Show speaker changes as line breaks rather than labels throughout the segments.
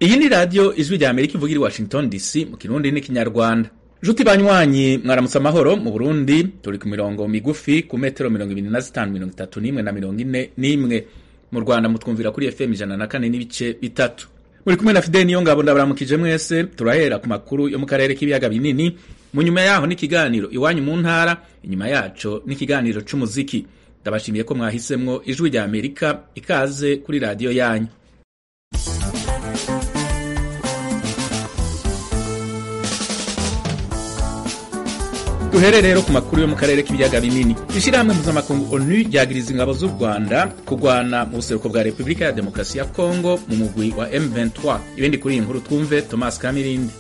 iyi ni radiyo ijwi rya amerika ivugira i washington dc mu kirundi n'ikinyarwanda nshuti banywanyi mwaramutse amahoro mu burundi turi ku mirongo migufi ku metero mirongo ibiri na zitanu mirongo itatu n'imwe na mirongo ine n'imwe mu rwanda mutwumvira kuri fm ijana na kane n'ibice bitatu muri kumwe na fideli niyo ngabo ndabaramukije mwese turahera ku makuru yo mu karere k'ibiyaga binini mu nyuma yaho n'ikiganiro iwanyu mu ntara inyuma yaco n'ikiganiro c'umuziki ndabashimiye ko mwahisemwo ijwi rya amerika ikaze kuri radiyo yanyu duhere rero ku makuru yo mu karere k'ibiyaga binini ishyirahamwe mpuzamakungu onu ryagiriza ingabo z'u rwanda kurwana mu buseruko bwa repubulika ya demokarasi ya kongo mu mugwi wa m23 ibindi kuri iyi nkuru twumve thomas kamirindi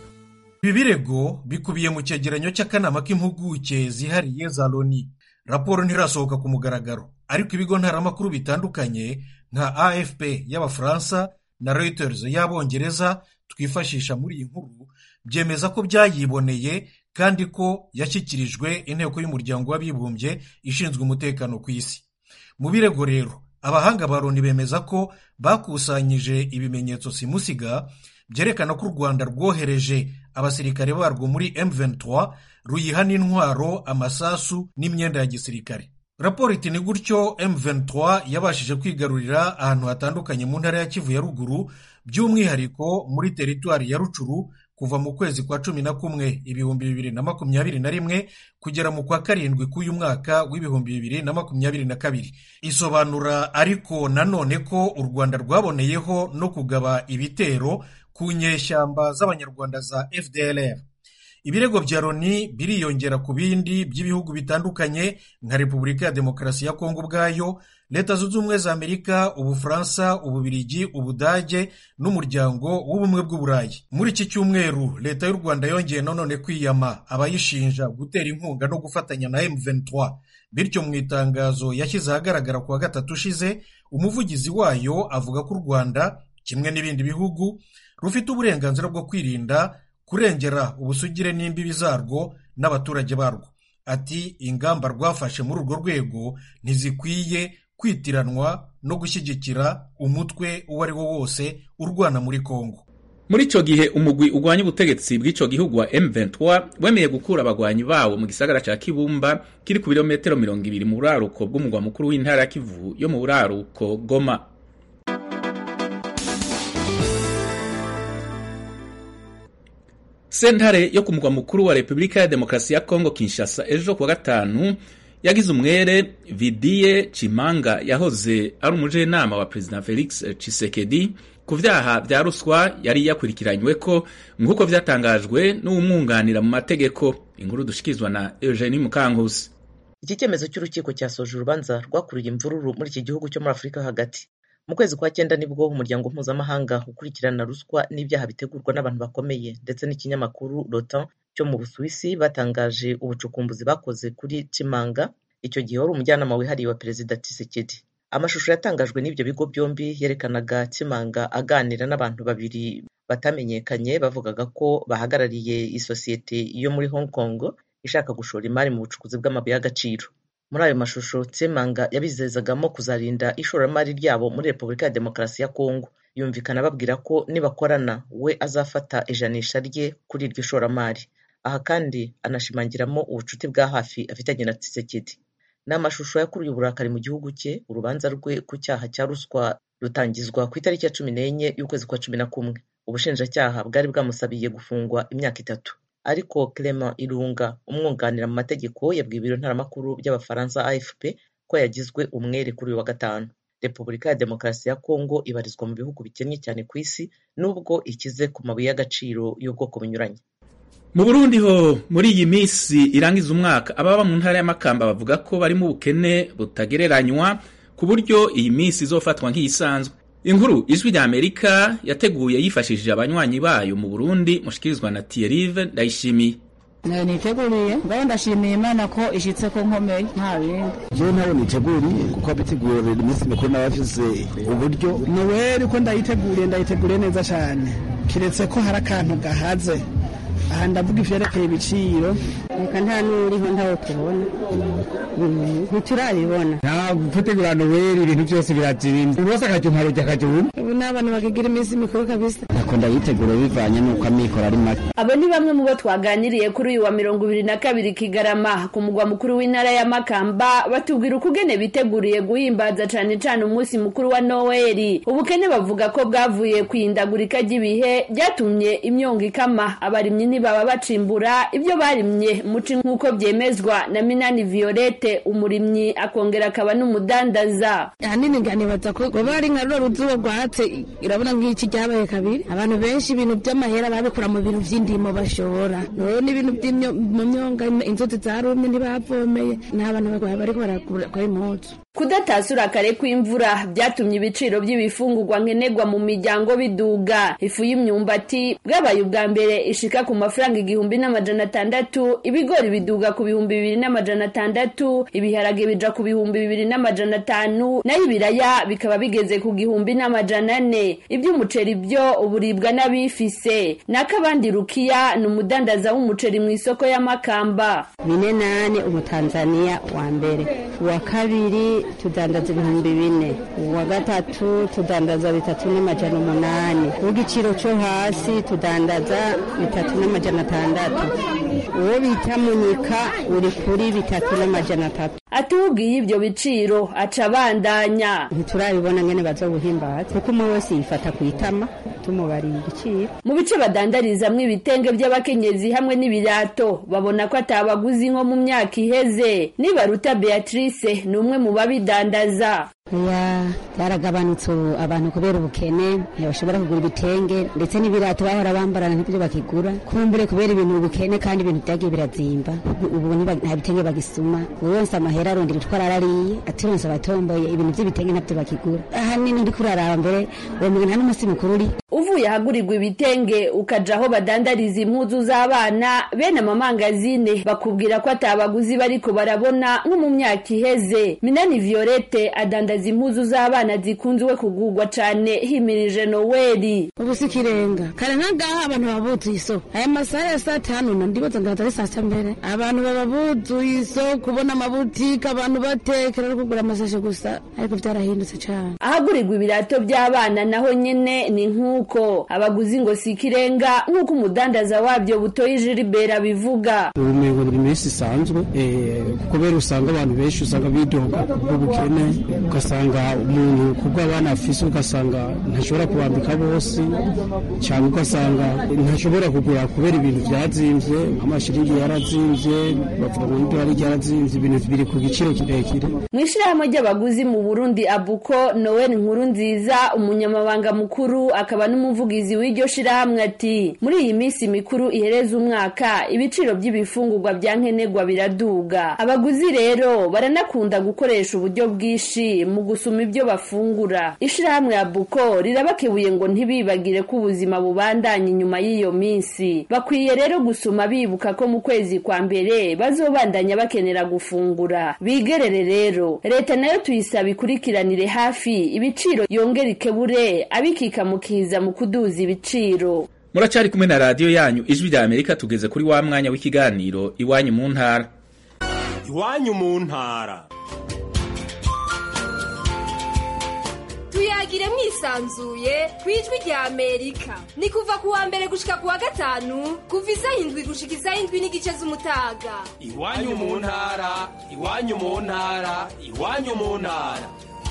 ibi birego bikubiye mu cyegeranyo cy'akanama k'impuguke zihariye za loni raporo ntirasohoka ku mugaragaro ariko ibigo ntaramakuru bitandukanye nka afp y'abafaransa na reuters y'abongereza twifashisha muri iyi nkuru byemeza ko byayiboneye kandi ko yashyikirijwe inteko y'umuryango w'abibumbye ishinzwe umutekano ku isi mu birego rero abahanga ba loni bemeza ko bakusanyije ibimenyetso simusiga byerekana ko u rwanda rwohereje abasirikare barwo muri M23 ruyiha n'intwaro amasasu n'imyenda ya gisirikare raporo iti ni gutyo M23 yabashije kwigarurira ahantu hatandukanye mu ntara ya kivu ya ruguru by'umwihariko muri teritwari ya rucuru kuva mu kwezi kwa cumi na kumwe ibihumbi bibiri na makumyabiri na rimwe kugera mu kwa karindwi k'uyu mwaka w'ibihumbi bibiri na makumyabiri na kabiri isobanura ariko nanone ko u rwanda rwaboneyeho no kugaba ibitero ku nyeshyamba z'abanyarwanda za fdlr ibirego bya loni biriyongera ku bindi by'ibihugu bitandukanye nka repubulika ya demokarasi ya kongo ubwayo leta zunze ubumwe za amerika ubufaransa ububirigi ubudage n'umuryango w'ubumwe bw'uburayi muri iki cyumweru leta y'u rwanda yongeye nanone kwiyama abayishinja gutera inkunga no gufatanya na m23 bityo mu itangazo yashyize ahagaragara ku wa gatatu ushize umuvugizi wayo avuga ko u rwanda kimwe n'ibindi bihugu rufite uburenganzira bwo kwirinda kurengera ubusugire n'imbibi zarwo n'abaturage barwo ati ingamba rwafashe muri urwo rwego ntizikwiye kwitiranwa no gushyigikira umutwe uwo ari wo wose urwana muri kongo
muri ico gihe umugwi ugwanya ubutegetsi bw'ico gihugu wa M23 wemeye gukura abagwanyi bawo mu gisagara ca Kibumba kiri ku birometero mirongo ibiri mu buraruko bw'umugwa mukuru w'intara ya Kivu yo mu buraruko Goma sentare yo ku mugwa mukuru wa repubulika ya demokarasi ya kongo kinshasa ejo kuwa gatanu yagize umwere vidiye chimanga yahoze ari umujenama wa perezida felix chisekedi ku vyaha vya ruswa yari yakurikiranywe ko nk'uko vyatangajwe n'uwumwunganira mu mategeko inkuru dushikizwa na eugenie mukankusi
iki cyemezo cy'urukiko cyasoje urubanza rwakuriye imvururu muri iki gihugu cyo muri afurika hagati mu kwezi kwa cyenda nibwo umuryango mpuzamahanga ukurikirana ruswa n'ibyaha bitegurwa n'abantu bakomeye ndetse n'ikinyamakuru rotan cyo mu busuwisi batangaje ubucukumbuzi bakoze kuri kimanga icyo gihe wari umujyanama wihariye wa perezida tisekedi amashusho yatangajwe n'ibyo bigo byombi yerekanaga kimanga aganira n'abantu babiri batamenyekanye bavugaga ko bahagarariye isosiyete yo muri hong kong ishaka gushora imari mu bucukuzi bw'amabuye y'agaciro muri ayo mashusho tsemanga yabizezagamo kuzarinda ishoramari ryabo muri repubulika ya demokarasi ya kongo yumvikana babwira ko nibakorana we azafata ijanisha rye kuri iryo shoramari aha kandi anashimangiramo ubucuti bwa hafi afitanye na tisekedi ni amashusho yakuruye uburakari mu gihugu cye urubanza rwe ku cyaha cya ruswa rutangizwa ku itariki ya cumi n'enye y'ukwezi kwa cumi na kumwe ubushinjacyaha bwari bwamusabiye gufungwa imyaka itatu ariko Clement Irunga umwunganira mu mategeko yabwiye ibiro ntaramakuru by'abafaransa AFP ko yagizwe umwere kuri uyu wa gatanu repubulika ya demokarasi ya kongo ibarizwa mu bihugu bikennye cyane ku isi nubwo ikize ku mabuye y'agaciro y'ubwoko bunyuranye
mu burundi ho muri iyi minsi irangiza umwaka ababa mu ntara y'amakamba bavuga ko bari mu bukene butagereranywa ku buryo iyi minsi izofatwa nk'iyisanzwe inkuru ijwi rya amerika yateguye yifashishije abanywanyi bayo mu burundi mushikirizwa na tiyerive ndayishimiye
niteguriye ngaho ndashimiye imana ko ishyitse ko nkomeye nta bindi
jewe ntayo niteguriye kuko abitegurira iminsi mikuru n'abafise uburyo
noweli ko ndayiteguriye ndayiteguriye neza cyane kiretse ko hari akantu gahaze
aha ndavuga ivyerekeye ibiciro
reka nta n'uriho ntawo tubona ntiturabibona
nta gutegura noweli ibintu byose birazimvye buri wese akaja umparuja akaja umwe
ubu n'abantu bakigira iminsi mikuru kabisa
nakunda yitegura bivanye n'uko amikoro ari make
abo ni bamwe mu bo twaganiriye kuri uyu wa mirongo ibiri na kabiri kigarama ku mugwa mukuru w'intara ya makamba batubwira ukugene biteguriye guhimbaza cane cane umunsi mukuru wa noweli ubukene bavuga ko bwavuye kwihindagurika ry'ibihe ryatumye imyongo ikama abarimyi ntibaba bacimbura ibyo barimye muci nk'uko byemezwa na minani violette umurimyi akongera akaba n'umudandaza
ahanini nganibaza ko goba ari nka ruro ruzuba rwatse irabona nk'iki ryabaye kabiri abantu benshi ibintu by'amahera babikura mu bintu vy'indimo bashora rero n'ibintu mu myonga inzuzi zarumye ntibavomeye n'abantu bariko barakora impuzu
kudatasura kare kw'imvura byatumye ibiciro by'ibifungurwa nkenerwa mu miryango biduga ifu y'imyumbati bwabaye ubwa mbere ishika ku mafaranga igihumbi n'amajana atandatu ibigori biduga ku bihumbi bibiri n'amajana atandatu ibiharage bija ku bihumbi bibiri n'amajana atanu nayo ibiraya bikaba bigeze ku gihumbi n'amajana ane iby'umuceri byo uburibwa n'abifise n'akabandi rukiya ni umudandaza w'umuceri mu isoko y'amakamba
bine nane umutanzaniya wa mbere uwa kabiri tudandaza ibihumbi bine uwa gatatu tudandaza bitatu n'amajana umunani uw'igiciro cyo hasi tudandaza bitatu n'amajana atandatu uwo bita munyika uri kuri bitatu n'amajana atatu
atubwiye ibyo biciro aca abandanya
ntiturabibona ngene bazobuhimbaza kuko umwe wese yifata ku itama tumubariye igiciro
mu bice badandarizamwo ibitenge by'abakenyezi hamwe n'ibirato babona ko atabaguzi nko mu myaka iheze nibaruta beatrice ni umwe mu babidandaza
ya byaragabanutse abantu kubera ubukene ntibashobora kugura ibitenge ndetse n'ibirato bahora bambarana ntibyo bakigura kumbure kubera ibintu ubukene kandi ibintu byagiye birazimba ubu nta bitenge bagisuma buri wese amahera arondera utwara arariye atironse abatomboye ibintu by'ibitenge ntabyo bakigura ahanini ndi kuraraba mbere uwo mugeni nta n'umunsi mukuru uri
uvuye ahagurirwa ibitenge ukaja aho badandariza impuzu z'abana bene amamangazine bakubwira ko atabaguzi bariko barabona nko mu myaka iheze minani violette adandaza impuzu z'abana zikunzwe kugurwa cane himirije noweli
ubu si ikirenga kare nk'agaha abantu baba buzuye isoko aya masaha ya saa tanu na ndibaza ngaza ari saa sita mbere abantu baba buzuye isoko kubona amabutike abantu batekera no kugura amasashe gusa ariko vyarahindutse cane
ahagurirwa ibirato by'abana naho nyene ni nk'uko abaguzi ngo si ikirenga nk'uko umudandaza wabyo butoye jilibera bivuga
ubumengo buri minsi isanzwe kubera usanga abantu benshi usanga bidoga ubukene ugasanga umuntu kubwo abana afise ugasanga ntashobora kubambika bose cyangwa ugasanga ntashobora kugura kubera ibintu byazimvye nk'amashiringi yarazimvye bavuga ngo n'idolari ryarazimvye ibintu biri ku giciro kirekire
mu ishirahamwe ry'abaguzi mu burundi abuko noel nkuru nziza umunyamabanga mukuru akaba n'umuvugizi w'iryo shirahamwe ati muri iyi minsi mikuru ihereza umwaka ibiciro by'ibifungurwa bya nkenerwa biraduga abaguzi rero baranakunda gukoresha uburyo bwinshi mu gusuma ibyo bafungura ishirahamwe ya buko rirabakebuye ngo ntibibagire ko ubuzima bubandanya inyuma y'iyo minsi bakwiye rero gusuma bibuka ko mu kwezi kwa mbere bazobandanya bakenera gufungura bigerere rero leta nayo tuyisaba ikurikiranire hafi ibiciro yongera ikebure abikikamukiza mu kuduza ibiciro
muracyari kumwe na radiyo yanyu ijwi rya amerika tugeze kuri wa mwanya w'ikiganiro iwanyu mu ntara
iwanyu mu ntara
tuyagire mwisanzuye ku ijwi rya amerika ni kuva ku wa mbere gushika ku wa gatanu kuva isaha indwi gushika isaha indwi n'igice z'umutaga
iwanyu mu ntara iwanyu mu ntara iwanyu mu ntara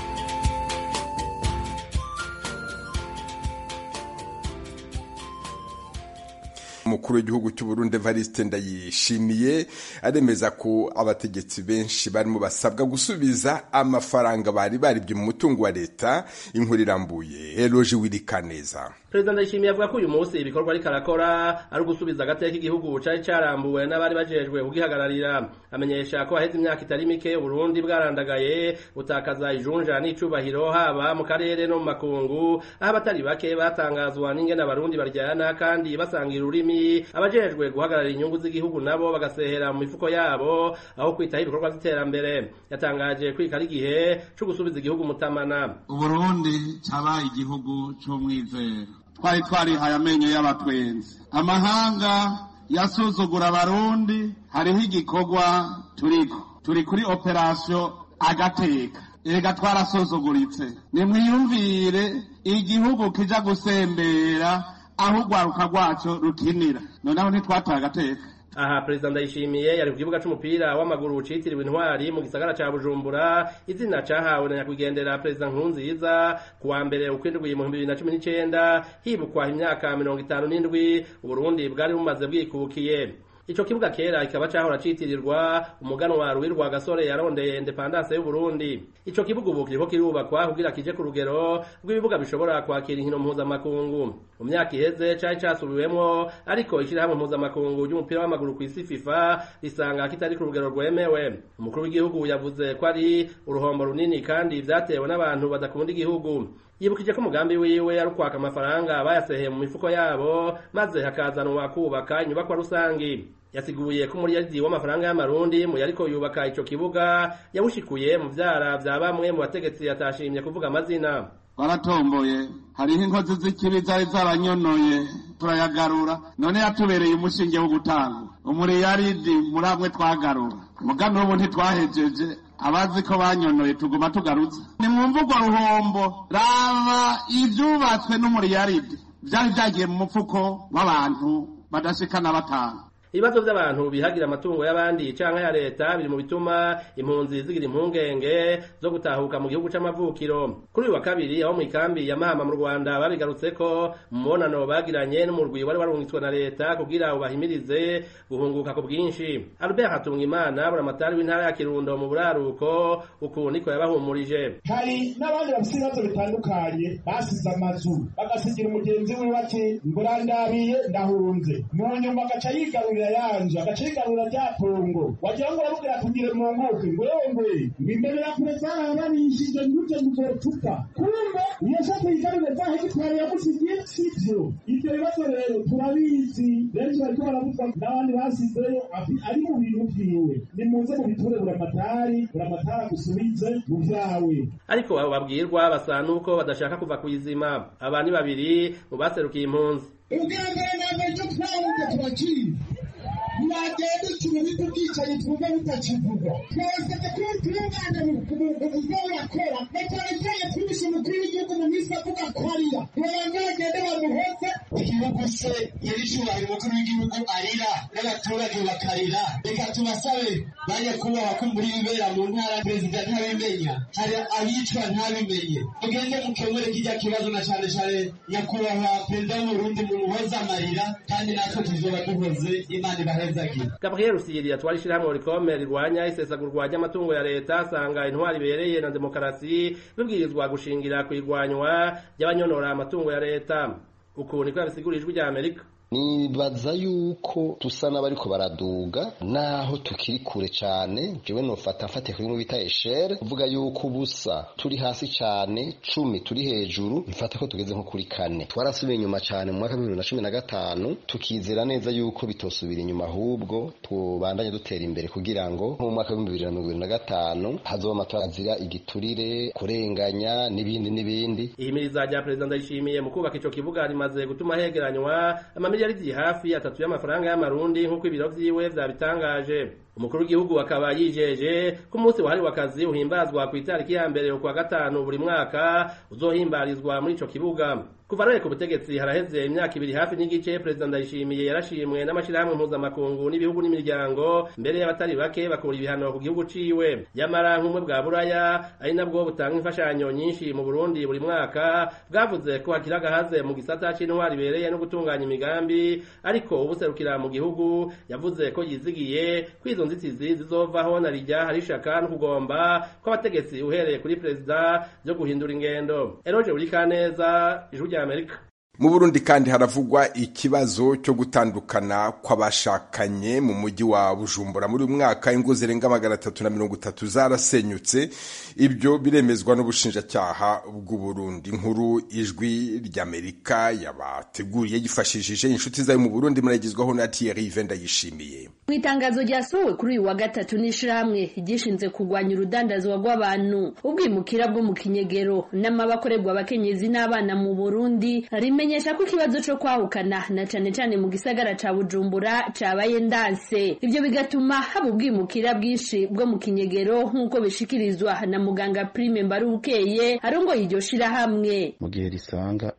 umukuru w'igihugu cy'u Burundi Evariste Ndayishimiye aremeza ko abategetsi benshi barimo basabwa gusubiza amafaranga bari baribye mu mutungo wa leta inkuru irambuye Eloge Wirikaneza
Perezida Ndayishimiye avuga ko uyu munsi ibikorwa ariko arakora ari ugusubiza agateka igihugu cari carambuwe n'abari bajejwe kugihagararira amenyesha ko haheze imyaka itari mike Burundi bwarandagaye butakaza ijunja n'icubahiro haba mu karere no mu makungu aho abatari bake batangazwa n'ingene abarundi baryana kandi basangira ururimi abajejwe guhagararira inyungu z'igihugu nabo bagasehera mu mifuko yabo aho kwitaho ibikorwa by'iterambere yatangaje kwika ari igihe co gusubiza igihugu mutamana
uburundi cabaye igihugu c'umwizero twari twarihaye amenyo y'abatwenzi amahanga yasuzugura abarundi hariho igikorwa turiko turi kuri operasiyo agateka ega twarasuzuguritse nimwiyumvire igihugu kija gusembera aho urwaruka rwaco rukinira noneho ntitwataye agateka
aha perezida ndayishimiye yari ku kibuga c'umupira w'amaguru citiriwe intwari mu gisagara ca bujumbura izina cahawe na nyakwigendera perezida nkurunziza ku wa mbere ukwindwi mu bibiri na cumi n'icenda hibukwa imyaka mirongo itanu n'indwi uburundi bwari bumaze bwikukiye ico kibuga kera kikaba cahora citirirwa umuganwa Ruwirwa Gasore yarondeye independance y'u Burundi ico kibuga ubu kiriko kirubakwa kugira kije ku rugero rw'ibibuga bishobora kwakira inkino mpuzamakungu mu myaka iheze cari casubiwemwo ariko ishirahamwe mpuzamakungu ry'umupira w'amaguru kw'isi FIFA risanga kitari ku rugero rwemewe umukuru w'igihugu yavuze ko ari uruhombo runini kandi vyatewe n'abantu badakunda igihugu yibukije ko umugambi wiwe ari ukwaka amafaranga bayaseheye mu mifuko yabo maze hakazanwa kubaka inyubakwa rusangi yasiguye ko umuriyadi w'amafaranga y'amarundi mu yariko yubaka ico kibuga yawushikuye mu vyara vya bamwe mu bategetsi atashimye kuvuga amazina
twaratomboye hariho inkozi z'ikibi zari zaranyonoye turayagarura none yatubereye umushinge wo gutanga umuriyaridi muri amwe twagarura mugano ubu ntitwahejeje abazi ko banyonoye tuguma tugarutse ni mu mvugo ruhombo raba ivyubatswe n'umuriyaridi vyari vyagiye mu mufuko w'abantu badashikana batanu
ibibazo by'abantu bihagira amatungo y'abandi canke ya leta biri mu bituma impunzi zigira impungenge zo gutahuka mu gihugu c'amavukiro kuri uyu wa kabiri aho mu ikambi ya mahama mu rwanda babigarutseko mu mubonano bagiranye n'umurwi wari warungitswe na leta kugira ubahimirize guhunguka ku bwinshi albert hatungimana buramatari w'intara ya kirundo mu buraruko uku niko yabahumurije
hari n'abandi bafite ibibazo bitandukanye basize amazu bagasigira umugenzi wiwe ati ngurandabiye ndahunze mu nyuma agaca yigarurira yanje agaca yigarurira rya pongo wagira ngo uramubwira atugire mu nkuke ngo yongwe ngo imbere ya kure zarabanishije nguje muzotupa kumbe iyo shaka yigarurire za hegitwari yamusigiye sivyo ivyo bibazo rero turabizi benshi bariko baravuzwa n'abandi basizeyo ari mu bintu vyiwe nimuze mubiture buramatari buramatari agusubize mu vyawe
ariko abo babwirwa basa nuko badashaka kuva kw'izima aba ni babiri mu baserukiye impunzi
ubwa mbere na mbere icyo twahunze turakizi ntibagenda ikintu bita ubwicanyi twumva butakivugwa twasabye kuba turungana mu buzima burakora na cyane cyane twibishe umukuru w'igihugu mu minsi avuga ko arira ntibabanza bagende bamuhoze igihugu se nyir'icyubahiro umukuru w'igihugu arira n'abaturage bakarira reka tubasabe bajya kubaha ko muri bibera mu ntara perezida ntabimenya hari abicwa ntabimenye mugende mukemure kijya kibazo na cyane cyane nyakubahwa perezida w'uburundi mumuhoze amarira kandi natwe tuzoba duhoze imana ibahezagire
gabriel rusiyeri yatwara ishyirahamwe rikome rirwanya isesagurwa ry'amatungo ya leta asanga intwari ibereye na demokarasi bibwirizwa gushingira ku irwanywa ry'abanyonora amatungo ya leta uku niko yabisigura ijwi rya amerika
nibaza yuko tusa n'abariko baraduga naho tukiri kure cane jewe nofata mfate kuri bita eshere kuvuga yuko ubusa turi hasi cane cumi turi hejuru mfata ko tugeze nko kuri kane twarasubiye inyuma cane mu mwaka w'ibihumbi na cumi na gatanu tukizera neza yuko bitosubira inyuma ahubwo tubandanye dutera imbere kugira ngo nko mu mwaka w'ibihumbi bibiri na mirongo ibiri na gatanu hazoba amatora azira igiturire kurenganya n'ibindi n'ibindi
ihimiriza rya perezida ndayishimiye mu kubaka ico kibuga rimaze gutuma hegeranywa amamiliyaridi hafi atatu y'amafaranga y'amarundi nk'uko ibiro vyiwe vyabitangaje umukuru w'igihugu akaba yijeje ko umunsi wahariwe akazi uhimbazwa ku itariki ya mbere ukwa gatanu buri mwaka uzohimbarizwa muri ico kibuga kuva rero ku butegetsi haraheze imyaka ibiri hafi n'igice perezida ndayishimiye yarashimwe n'amashirahamwe mpuzamakungu n'ibihugu n'imiryango mbere y'abatari bake bakura ibihano ku gihugu ciwe nyamara nk'umwe bwa buraya ari nabwo butanga imfashanyo nyinshi mu burundi buri mwaka bwavuze ko hakiri agahaze mu gisata c'intwari ibereye no gutunganya imigambi ariko ubuserukira mu gihugu yavuze ko yizigiye ko izo nzitizi zizovaho na rijya hari ishaka no kugomba kw'abategetsi uhereye kuri perezida byo guhindura ingendo eroje burikaneza ijwi rya amerika
mu burundi kandi haravugwa ikibazo cyo gutandukana kw'abashakanye mu mujyi wa bujumbura muri uyu mwaka ingo zirenga magana atatu na mirongo itatu zarasenyutse ibyo biremezwa n'ubushinjacyaha bw'uburundi nkuru ijwi ry'amerika yabateguriye yifashishije inshuti zayo mu burundi muragezwaho na thierry venda yishimiye
mu itangazo ryasohowe kuri uyu wa gatatu n'ishirahamwe ryishinze kurwanya urudandazwa rw'abantu ubwimukira bwo mu kinyegero n'amabakorerwa abakenyezi n'abana mu burundi rimenye amenyesha ko ikibazo co kwahukana na cane cane mu gisagara ca bujumbura cabaye ndanse ivyo bigatuma haba ubwimukira bwinshi bwo mu kinyegero nk'uko bishikirizwa na muganga prime mbarubukeye arongoye iryo shirahamwe
mu gihe risanga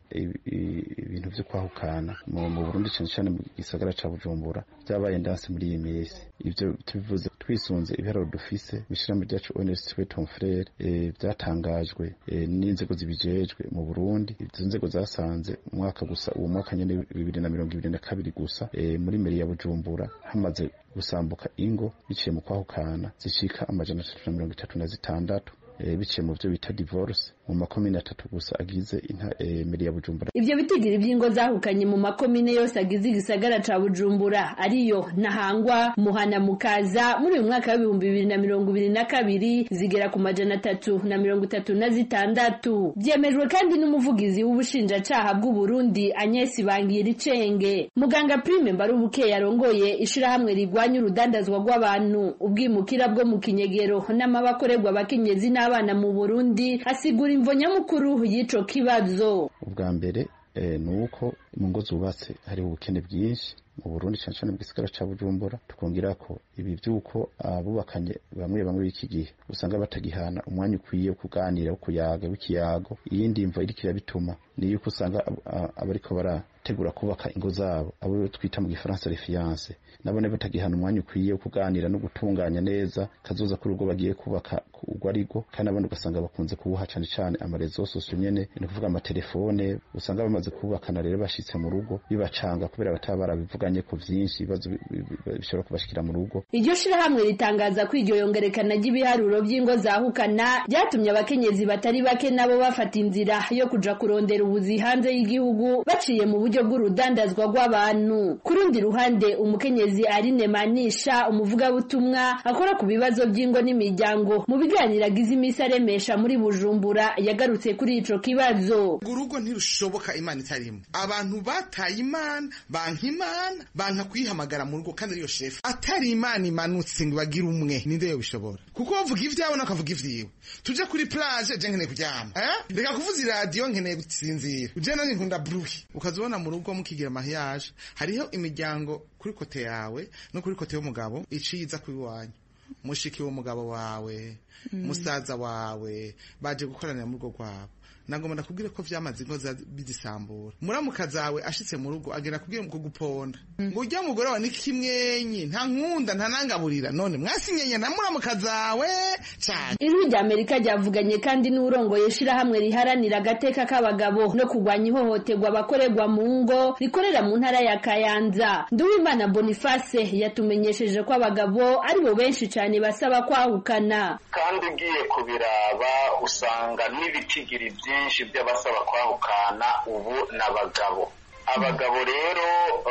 ibintu vyo kwahukana mu burundi cane cane mu gisagara ca bujumbura vyabaye ndanse muri iyi minsi ivyo tubivuze twisunze ibiharuro dufise mw'ishirahamwe ryacu onesitwe tomfrere vyatangajwe n'inzego zibijejwe mu burundi izo nzego zasanze umwaka gusa uwo mwaka nyene bibiri na mirongo ibiri na kabiri gusa muri meri ya bujumbura hamaze gusambuka ingo biciye mu kwahukana zishika amajana atatu na mirongo itatu na zitandatu biciye mu byo bita divorce mu makomine atatu gusa agize meri ya bujumbura
ivyo bitigiri vy'ingo zahukanye mu makomine yose agize igisagara ca bujumbura ariyo ntahangwa muhana mukaza muri uyu mwaka w'ibihumbi bibiri na mirongo ibiri na kabiri zigera ku majana atatu na mirongo itatu na zitandatu vyemejwe kandi n'umuvugizi w'ubushinjacaha bw'uburundi anyesi bangira icenge muganga prime mbarubuke yarongoye ishirahamwe rigwanya urudandazwa rw'abantu ubwimukira bwo mu kinyegero n'amabakorerwa abakenyezi n'abana mu burundi asigura imvo nyamukuru y'ico kibazo
ubwa mbere ni uko mu ngo zubatse hariho ubukene bwinshi mu burundi cyane cyane mu gisagara ca bujumbura tukongera ko ibi vy'uko abubakanye bamwe bamwe b'iki gihe usanga batagihana umwanya ukwiye wo kuganira wo kuyaga w'ikiyago iyindi mvo iriko irabituma ni yuko usanga abariko barategura kubaka ingo zabo abo twita mu gifaransa refiance nabone batagihana umwanya ukwiye wo kuganira no gutunganya neza kazoza kuri ubwo bagiye kubaka urwo arigo kandi abandi ugasanga bakunze kubuha cane cane amarezo sosiyo nyene ni kuvuga amatelefone usanga bamaze kubakana rero bashitse mu rugo bibacanga kubera bataba barabivuganye ku vyinshi ibibazo bishobora kubashikira mu rugo
iryo shirahamwe ritangaza ko iryo yongerekana ry'ibiharuro vy'ingo zahukana ryatumye abakenyezi batari bake nabo bafata inzira yo kuja kurondera ubuzi hanze y'igihugu baciye mu buryo bw'urudandazwa rw'abantu ku rundi ruhande umukenyezi Aline Manisha umuvugabutumwa akora ku bibazo by'ingo n'imiryango mu biganiro agize iminsi aremesha muri Bujumbura yagarutse kuri ico kibazo
urugo ntirushoboka imana itarimo abantu bataye imana banka imana banka kuyihamagara mu rugo kandi ariyo shefu atari imana imanutse ngo bagire umwe ninde yo bishobora kuko bavuga ivyawe nakavuga ivyiwe tuje kuri plage je nkeneye kuryama eh reka kuvuza iradiyo nkeneye gusinzira uje nani nkunda bruhi ukazibona mu rugo mukigira mariage hariho imiryango kuri kote yawe no kuri kote y'umugabo iciza kubiwanyu mushiki w'umugabo wawe musaza wawe baje gukoranira mu rugo rwabo nagomba ndakubwire ko vyamaze ingo bidisambura muramuka zawe ashitse mu rugo agera kubwira mu kuguponda ngo urya mugore wawe ni kimwenyi nta nkunda nta nangaburira none mwasinyenye na muramuka zawe cyane
ijwi rya amerika ryavuganye kandi n'urongoye ishirahamwe riharanira agateka k'abagabo no kurwanya ihohoterwa abakorerwa mu ngo rikorera mu ntara ya kayanza nduwimana boniface yatumenyesheje ko abagabo aribo benshi cyane basaba kwahukana
kandi ugiye kubiraba usanga n'ibitigiri byinshi by'abasaba kwahukana ubu n'abagabo abagabo rero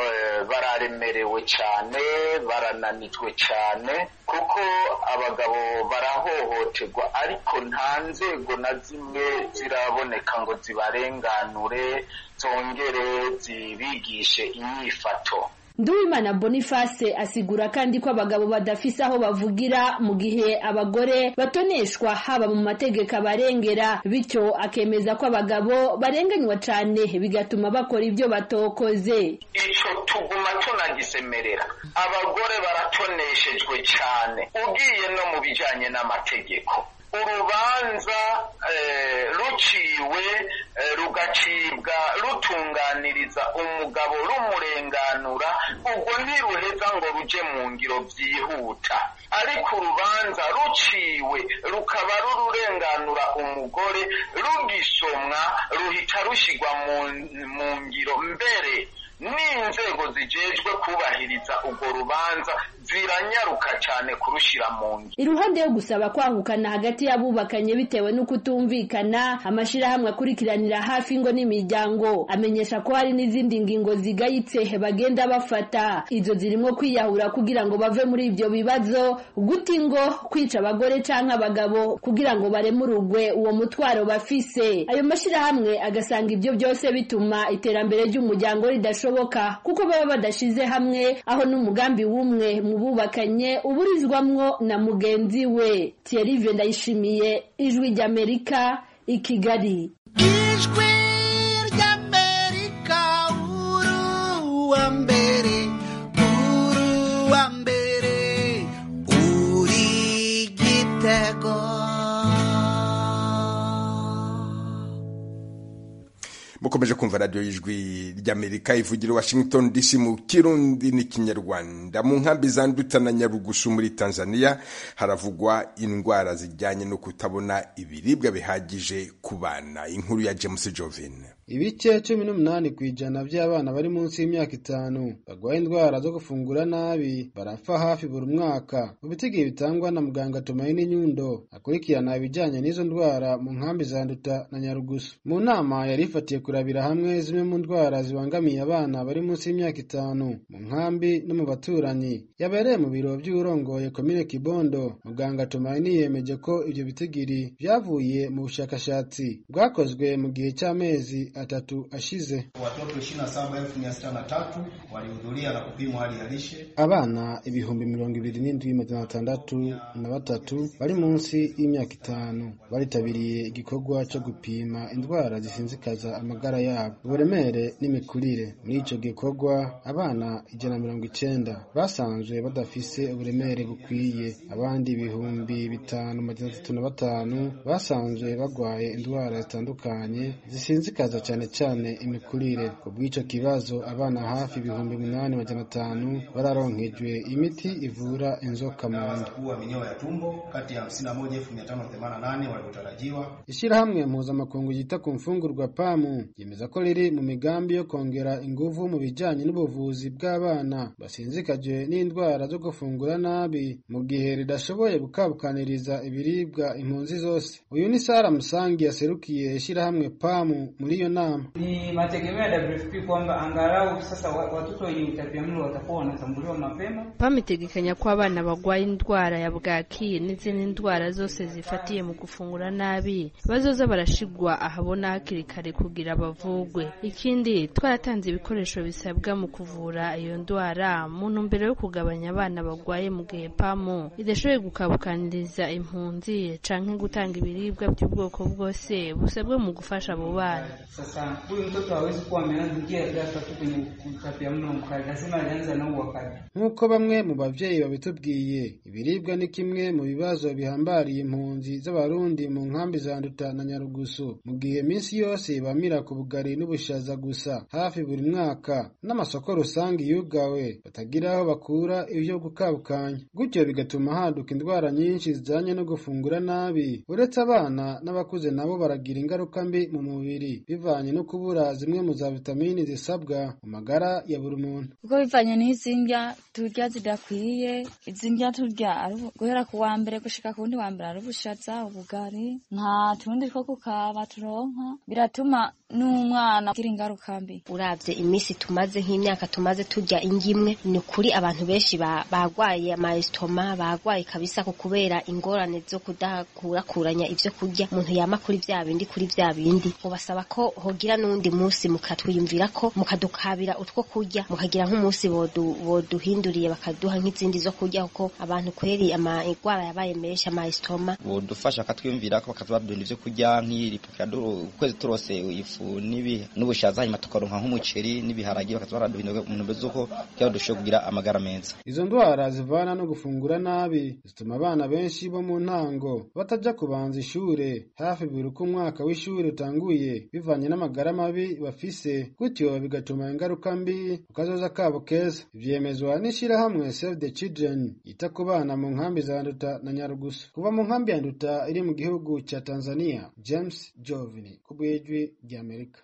bararemerewe cyane barananijwe cyane kuko abagabo barahohoterwa ariko nta nzego na zimwe ziraboneka ngo zibarenganure zongere zibigishe inyifato
Nduwimana Boniface asigura kandi ko abagabo badafise aho bavugira mu gihe abagore batoneshwa haba mu mategeko abarengera bityo akemeza ko abagabo barenganywa cane bigatuma bakora ibyo batokoze
ico tuguma tunagisemerera abagore baratoneshejwe cane ugiye no mu bijanye n'amategeko urubanza ruciwe rugacibwa rutunganiriza umugabo rumurenganura ubwo ntiruheza ngo ruje mu ngiro byihuta ariko urubanza ruciwe rukaba rururenganura umugore rugisomwa ruhita rushyirwa mu ngiro mbere n'inzego zijejwe kubahiriza urwo rubanza ziranyaruka cyane kurushira mu ngiro
iruhande yo gusaba kwahukana hagati y'abubakanye bitewe no kutumvikana amashirahamwe akurikiranira hafi ingo n'imiryango amenyesha ko hari n'izindi ngingo zigayitse bagenda bafata izo zirimo kwiyahura kugira ngo bave muri ibyo bibazo guta ingo kwica abagore canke abagabo kugira ngo baremurugwe uwo mutwaro bafise ayo mashirahamwe agasanga ibyo byose bituma iterambere ry'umuryango ridashoboka kuko baba badashize hamwe aho n'umugambi w'umwe mu bubakanye uburizwamwo na mugenzi we Thierry Ndayishimiye ijwi ry'Amerika i Kigali
ijwi ry'Amerika uwa mbere uri uwa mbere uri igitego
mukomeje kumva radiyo y'ijwi ry'amerika ivugira washington dc mu kirundi n'ikinyarwanda mu nkambi zanduta na nyarugusu muri tanzania haravugwa indwara zijyanye no kutabona ibiribwa bihagije ku bana inkuru ya james jovin
ibice cumi n'umunani ku ijana by'abana bari munsi y'imyaka itanu barwaye indwara zo gufungura nabi barapfa hafi buri mwaka mu bitigihe bitangwa na muganga tumaini nyundo akurikirana ibijyanye n'izo ndwara mu nkambi zanduta na nyarugusu mu nama yari ifatiye kurabira hamwe zimwe mu ndwara zibangamiye abana bari munsi y'imyaka itanu mu nkambi no mu baturanyi yabereye mu biro by'urongoye komine kibondo muganga tumaini yemeje ko ibyo bitigiri byavuye mu bushakashatsi bwakozwe mu gihe cy'amezi atatu ashize.
Watoto 27,603 walihudhuria na kupimwa hali ya lishe.
Abana ibihumbi mirongo ibiri n'indwi magana atandatu na batatu bari munsi y'imyaka itanu baritabiriye igikorwa cyo gupima indwara zisinzikaza amagara yabo uburemere n'imikurire. Muri icyo gikorwa abana ijana na mirongo icenda basanzwe badafise uburemere bukwiye, abandi ibihumbi bitanu magana atatu na batanu basanzwe bagwaye indwara zitandukanye zisinzikaza cyane cyane imikurire ku bw'icyo kibazo abana hafi ibihumbi umunani magana atanu bararonkejwe imiti ivura inzoka mu nda
kuwa minyoo ya tumbo kati ya 51,588 waliotarajiwa.
ishyirahamwe mpuzamakungu ryita ku mfungurwa pamu ryemeza ko riri mu migambi yo kongera ingufu mu bijyanye n'ubuvuzi bw'abana basinzikajwe n'indwara zo gufungura nabi mu gihe ridashoboye gukabukaniriza ibiribwa impunzi zose uyu ni sara musangi yaserukiye ishyirahamwe pamu muri iyo nama
Ni mategemeo ya WFP kwamba angalau sasa wa- watoto wenye utapiamlo watakuwa wanatambuliwa mapema.
PAM itegekanya ko abana barwaye indwara ya bwaki n'izindi ndwara zose zifatiye mu gufungura nabi bazoza barashigwa ahabona hakiri kare kugira bavugwe ikindi twaratanze ibikoresho bisabwa mu kuvura iyo ndwara mu ntumbero yo kugabanya abana barwaye mu gihe PAM idashoboye gukabukaniriza impunzi canke gutanga ibiribwa by'ubwoko bwose busabwe mu gufasha abo bana
Sasa huyu mtoto hawezi kuwa ameanzia ghafla tu kwenye utapiamlo mkali, lazima alianza na huo wakati.
nk'uko bamwe mu babyeyi babitubwiye ibiribwa ni kimwe mu bibazo bihambariye impunzi z'abarundi mu nkambi za nduta na nyarugusu mu gihe minsi yose bamira ku bugari n'ubushaza gusa hafi buri mwaka n'amasoko rusange yugawe batagira aho bakura ibyo gukabukanya gutyo bigatuma haduka indwara nyinshi zijyanye no gufungura nabi uretse abana n'abakuze nabo baragira ingaruka mbi mu mubiri bivanye no kubura zimwe mu za vitamini zisabwa mu magara ya buri muntu
kuko bivanye n'izi ndya turya zidakwiye izi ndya turya ari ubu- guhera ku wa mbere gushika ku wundi wa mbere ari ubushaza ubugari nta tundi two kukaba turonka biratuma n'umwana agira ingaruka mbi
uravye iminsi tumaze nk'imyaka tumaze turya indyo imwe ni ukuri abantu benshi ba- bagwaye amayesitoma bagwaye kabisa ku kubera ingorane zo kudakurakuranya ivyo kurya umuntu yama kuri vya bindi kuri vya bindi ubasaba ko hogira n'uwundi munsi mukatwiyumvira ko mukadukabira utwo kurya mukagira nk'umunsi bodu- boduhinduriye bakaduha nk'izindi zo kurya kuko abantu kweri amagwara yabaye menshi amayesitoma
bodufasha bakatwiyumvira ko bakatubaduhindura ivyo kurya nk'iripukira ukwezi turose ifu n'ibi n'ubushaza hanyuma tukaronka nk'umuceri n'ibiharagi bakaza baraduhindura mu ntumbero z'uko kugira ngo dushobore kugira amagara meza
izo ndwara zivana no gufungura nabi zituma abana benshi bo mu ntango bataja kubanza ishure hafi buri uko umwaka w'ishuri utanguye bivanye n'amagara mabi bafise gutyo bigatuma ingaruka mbi ku kazoza kabo keza ivyemezwa n'ishirahamwe Save the Children yita ku bana mu nkambi za Nduta na Nyarugusu kuva mu nkambi ya Nduta iri mu gihugu ca Tanzania James Jovini ku bw'ijwi ry'Amerika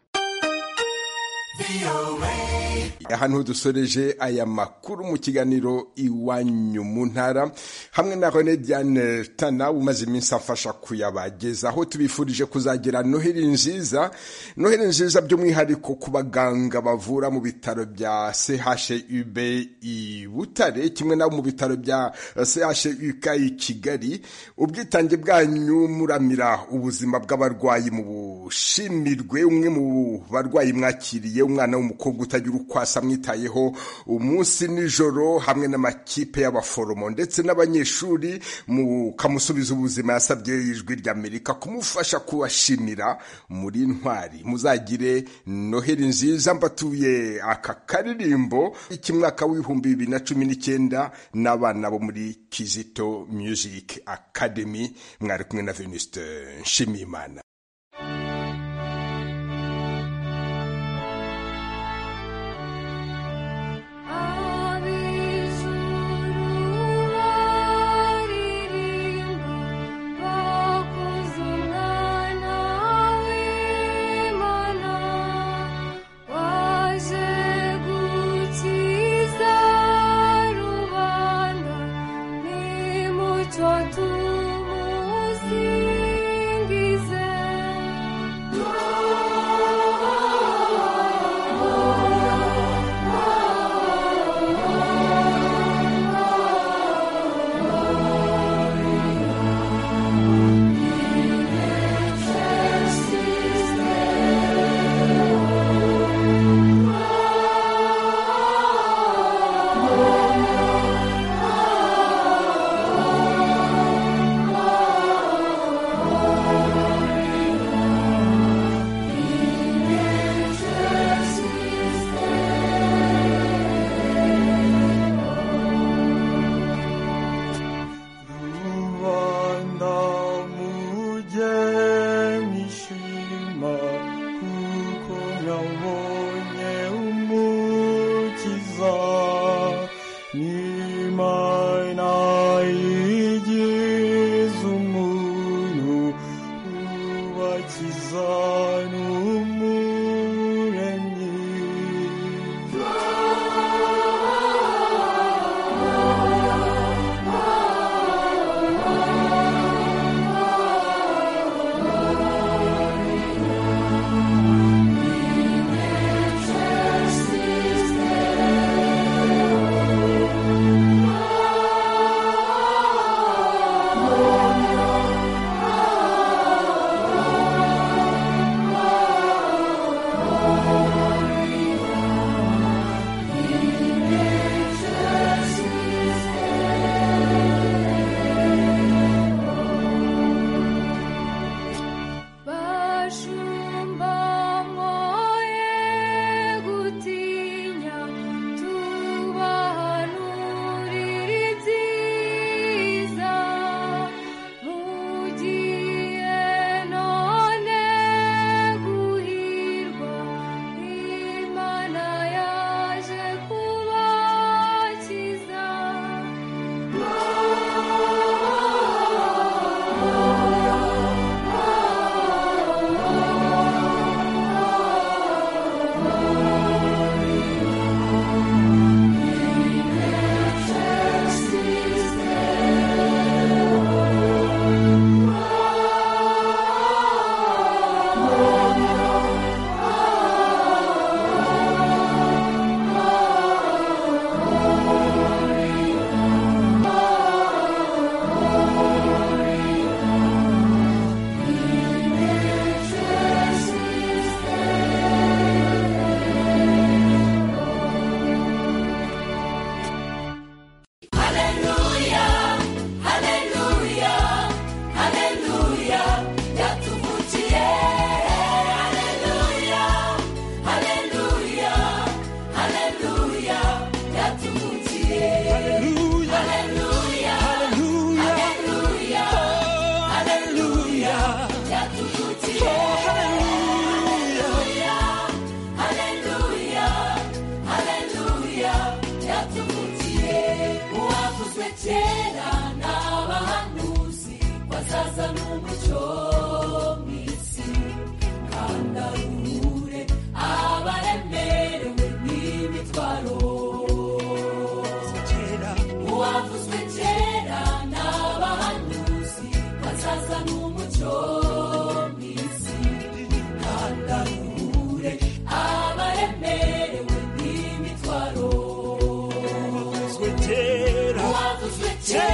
ahantu dusoreje aya makuru mu kiganiro iwanyu mu ntara hamwe na Rene Diane Tana umaze iminsi afasha kuyabagezaho tubifurije kuzagira noheli nziza noheli nziza by'umwihariko ku baganga bavura mu bitaro bya CHUB i Butare kimwe nabo mu bitaro bya CHUK i Kigali ubwitange bwanyu muramira ubuzima bw'abarwayi mu bushimirwe umwe mu barwayi mwakiriye umwana w'umukobwa utagira ukwasa amwitayeho umunsi nijoro hamwe n'amakipe y'abaforomo ndetse n'abanyeshuri mukamusubiza ubuzima yasabye ijwi ry'amerika kumufasha kubashimira muri ntwari muzagire noheli nziza mbatuye aka karirimbo k'umwaka w'ibihumbi bibiri na cumi n'icyenda n'abana bo muri kizito music academy mwari kumwe na venuste nshimiyimana
kera